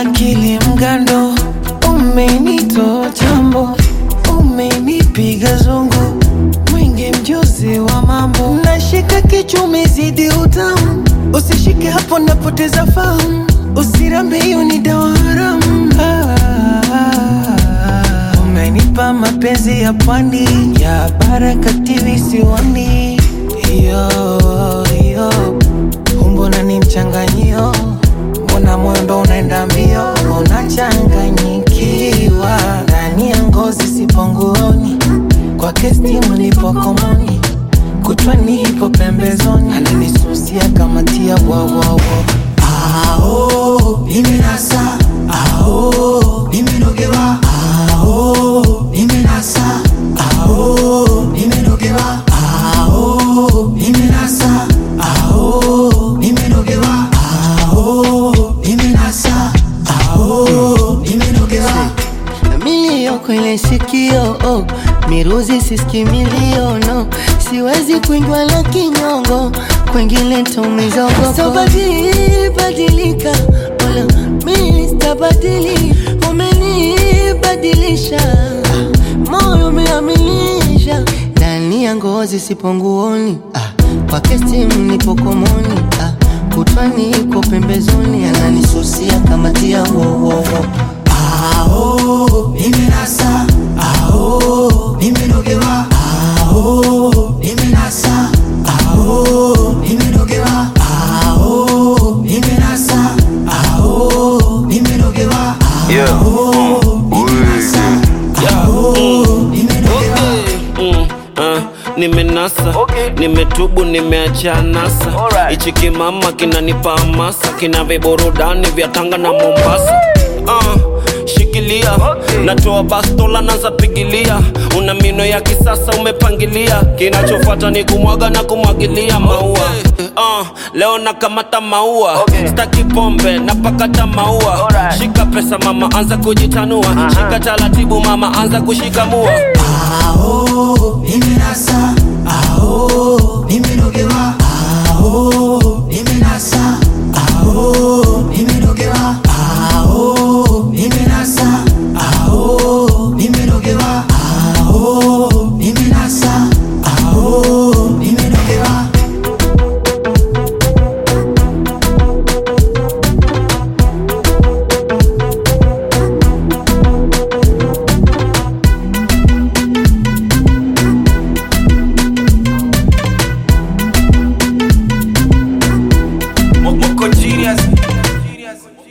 akili mgando, umenitoa chambo, umenipiga zungu, mwingi mjuzi wa mambo, nashika kichwa umezidi utamu, usishike hapo napoteza fahamu, usirambe hiyo ni dawa haramu. Ah, umenipa mapenzi ya pwani ya barakati visiwani, iyo iyo umbona ni mchanganyio mbona moyo ndo unaenda mbio unachanganyikiwa ndani ya ngozi siponguoni kwake stimu nipo komoni kutwani hipo pembezoni ananisusia kama tia wawawo Ao, nimenasa. Ao, nimenogewa. Ao, nimenasa. Ao, nimenogewa. Ao, nimenasa. Ao, nimenogewa. Ao, nimenasa. Ao, nimenogewa. Milio kwenye sikio oh, miruzi siski milio no, siwezi kuingiwa na kinyongo, kwengine tumizogo. Sabadili badilika, wala mimi sitabadili, umenibadilisha, moyo umeamilisha, ndani ya ngozi sipo nguoni, ah, kwake stimu nipo komoni, ah, kutwani iko pembezoni, ananisusia kama tia wo, wo, wo. Ao, nimenasa. Ao, nimenogewa. Ao, nimenasa. Ao, nimenogewa. Ao, nimenasa. Ao, nimenogewa. Yeah. Ao, nimenasa. Ao, nimenogewa. Mm, uh, nimenasa nimetubu nimeacha nasa hichi kimama kinanipa hamasa kina viburudani vya tanga na mombasa uh, shikilia natoa bastola naza pigilia una mino ya kisasa umepangilia kinachofuata ni kumwaga na kumwagilia maua uh, leo nakamata maua staki pombe napakata maua shika pesa mama anza kujitanua shika taratibu mama anza kushikamua Ao, nimenasa. Ao, nimenogewa. Ao, nimenasa. Ao, nimenogewa. Ao, nimenasa. Ao, nimenogewa. Ao, nimenasa. Ao, nimenogewa. Moko genius.